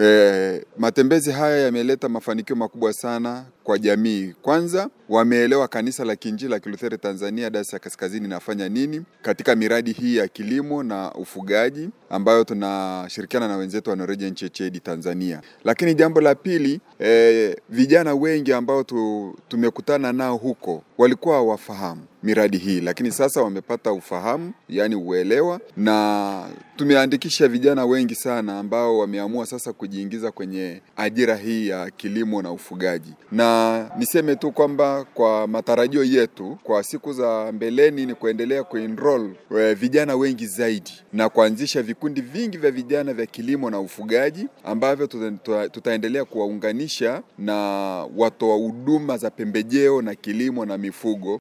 E, matembezi haya yameleta mafanikio makubwa sana kwa jamii. Kwanza wameelewa kanisa la Kiinjili la Kilutheri Tanzania Dayosisi ya Kaskazini inafanya nini katika miradi hii ya kilimo na ufugaji ambayo tunashirikiana na wenzetu wa Norwegian Church Aid Tanzania. Lakini jambo la pili, e, vijana wengi ambao tu, tumekutana nao huko walikuwa hawafahamu miradi hii, lakini sasa wamepata ufahamu, yani uelewa, na tumeandikisha vijana wengi sana ambao wameamua sasa kujiingiza kwenye ajira hii ya kilimo na ufugaji. Na niseme tu kwamba kwa matarajio yetu kwa siku za mbeleni ni kuendelea kuenroll e, vijana wengi zaidi na kuanzisha vikundi vingi vya vijana vya kilimo na ufugaji ambavyo tuta, tutaendelea kuwaunganisha na watoa huduma za pembejeo na kilimo na mifugo